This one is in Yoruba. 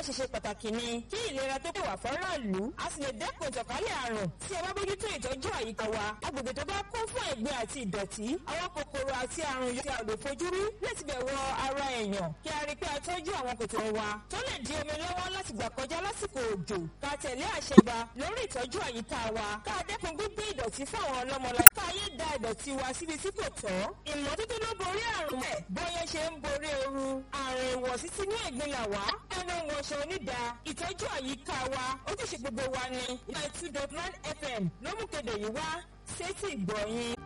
ṣe ṣe pàtàkì ni kí ìlera tó kẹwà fọ́ráàlú a sì lè dẹ́kun ìtànkálẹ̀ àrùn tí ẹ bá bójútó ìtọ́jú àyíká wa agbègbè tó bá kún fún ẹ̀gbin àti ìdọ̀tí àwọn kòkòrò àti àrùn yóò ti àlò fojú rí láti bẹ̀ wọ ara èèyàn kí a rí pé a tọ́jú àwọn kòtò wa tó lè di omi lọ́wọ́ láti gbà kọjá lásìkò òjò ká tẹ̀lé àṣẹ ìbá lórí ìtọ́jú àyíká wa ká dẹ́kun gbígbé ìdọ̀tí fún àwọn ọlọ́mọlá ká yé da ìdọ̀tí wa síbi tí kò tọ́ ìmọ́tótó ló borí àrùn mẹ́ bóyá ṣe ń borí ooru àrùn ìwọ̀sí sínú ẹ̀gbin là wá ẹnu wọṣọ onídà ìtọ́jú àyíká wa ojúṣe gbogbo wa ni nine two dot nine fm ló mú kéde yìí wá sétí ìgbọ̀nyìn.